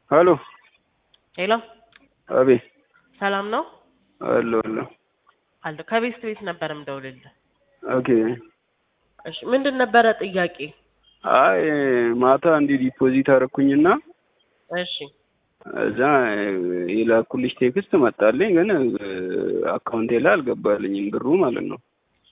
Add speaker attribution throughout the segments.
Speaker 1: ሄሎ
Speaker 2: ሄሎ
Speaker 1: አቤት
Speaker 2: ሰላም ነው
Speaker 1: አሎ አሎ
Speaker 2: አለ ከቤት ቤት ነበር የምደውልልህ።
Speaker 1: ኦኬ
Speaker 2: እሺ ምንድን ነበረ ጥያቄ?
Speaker 1: አይ ማታ እንዲህ ዲፖዚት አደረኩኝና
Speaker 2: እሺ
Speaker 1: እዛ የላኩልሽ ቴክስት መጣልኝ፣ ግን አካውንቴ ላይ አልገባልኝም ብሩ ማለት ነው።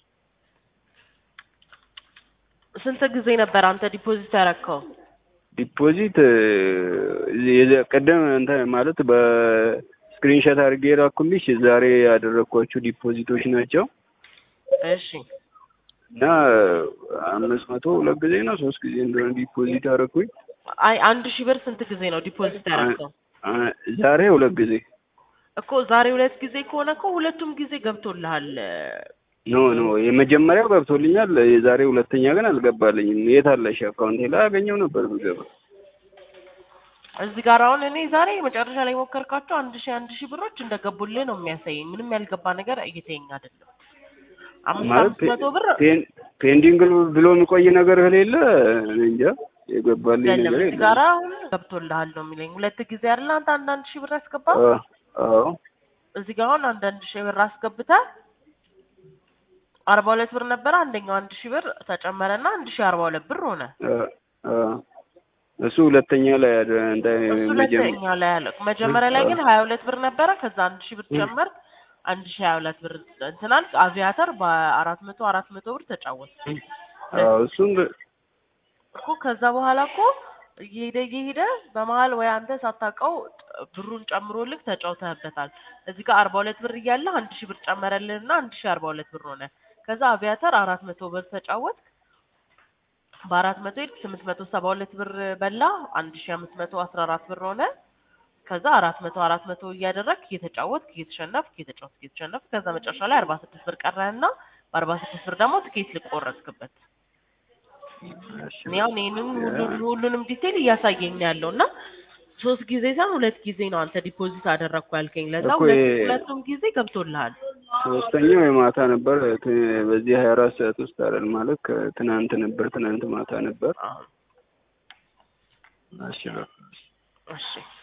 Speaker 2: ስንት ጊዜ ነበር አንተ ዲፖዚት ያረከው?
Speaker 1: ዲፖዚት የዘ- ቅድም እንትን ማለት በስክሪንሾት አድርጌ የላኩልሽ ዛሬ ያደረግኳቸው ዲፖዚቶች ናቸው
Speaker 2: እሺ
Speaker 1: እና አምስት መቶ ሁለት ጊዜ ነው ሶስት ጊዜ እንደሆነ ዲፖዚት አደረኩኝ።
Speaker 2: አይ አንድ ሺህ ብር ስንት ጊዜ ነው ዲፖዚት ያረከው?
Speaker 1: አ- ዛሬ ሁለት ጊዜ
Speaker 2: እኮ ዛሬ ሁለት ጊዜ ከሆነ እኮ ሁለቱም ጊዜ ገብቶልሃል።
Speaker 1: ኖ ኖ የመጀመሪያው ገብቶልኛል። የዛሬ ሁለተኛ ግን አልገባልኝም። የት አለሽ? አካውንቴ ላይ አገኘው ነበር ብገባ።
Speaker 2: እዚህ ጋር አሁን እኔ ዛሬ መጨረሻ ላይ ሞከርካቸው አንድ ሺህ አንድ ሺህ ብሮች እንደገቡልህ ነው የሚያሳየኝ። ምንም ያልገባ ነገር እየተኛ አይደለም። አምስት
Speaker 1: ማለት
Speaker 2: አምስት መቶ ብር
Speaker 1: ፔን- ፔንዲንግ ብሎ የሚቆይ ነገር ከሌለ እኔ እንጃ የገባልኝ
Speaker 2: የለም
Speaker 1: ነገር
Speaker 2: እዚህ
Speaker 1: የለም።
Speaker 2: ጋር አሁን ገብቶልሃል ነው የሚለኝ። ሁለት ጊዜ አይደለ አንተ አንዳንድ ሺህ ብር ያስገባው
Speaker 1: አ- አዎ
Speaker 2: እዚህ ጋር አሁን አንዳንድ ሺህ ብር አስገብተህ አርባ ሁለት ብር ነበረ። አንደኛው አንድ ሺህ ብር ተጨመረና አንድ ሺህ አርባ ሁለት ብር ሆነ።
Speaker 1: አ- አ። እሱ ሁለተኛ ላይ ያደ- እንደ
Speaker 2: እሱ
Speaker 1: መጀመ-
Speaker 2: ሁለተኛ ላይ ያለ መጀመሪያ ላይ ግን ሀያ ሁለት ብር ነበረ። ከዛ አንድ ሺህ ብር ጨመር አንድ ሺህ ሀያ ሁለት ብር እንትናል አቪያተር በአራት መቶ አራት መቶ ብር ተጫወት
Speaker 1: አዎ እሱን
Speaker 2: እኮ ከዛ በኋላ እኮ እየሄደ እየሄደ በመሀል ወይ አንተ ሳታውቀው ብሩን ጨምሮልህ ተጫውተህበታል። እዚህ ጋር አርባ ሁለት ብር እያለ አንድ ሺህ ብር ጨመረልህና አንድ ሺህ አርባ ሁለት ብር ሆነ። ከዛ አቪያተር አራት መቶ ብር ተጫወት በአራት መቶ ሄድክ ስምንት መቶ ሰባ ሁለት ብር በላ አንድ ሺህ አምስት መቶ አስራ አራት ብር ሆነ። ከዛ አራት መቶ አራት መቶ እያደረግክ እየተጫወትክ እየተሸነፍክ እየተጫወትክ እየተሸነፍክ ከዛ መጨረሻ ላይ አርባ ስድስት ብር ቀረህና በአርባ ስድስት ብር ደግሞ ትኬት ልቆረጥክበት። እኔ አሁን ይህንን ሁሉ- ሁሉንም ዲቴል እያሳየኝ ነው ያለው እና ሶስት ጊዜ ሳይሆን ሁለት ጊዜ ነው አንተ ዲፖዚት አደረግኩ ያልከኝ። ለዛ
Speaker 1: እኮ
Speaker 2: ሁለት-
Speaker 1: የ-
Speaker 2: ሁለቱም ጊዜ ገብቶልሃል።
Speaker 1: ሶስተኛው የማታ ነበር። ት- በዚህ ሀያ አራት ሰዓት ውስጥ አይደል ማለት ከትናንት ነበር። ትናንት ማታ ነበር።
Speaker 2: አዎ።
Speaker 1: እሺ በቃ።
Speaker 2: እሺ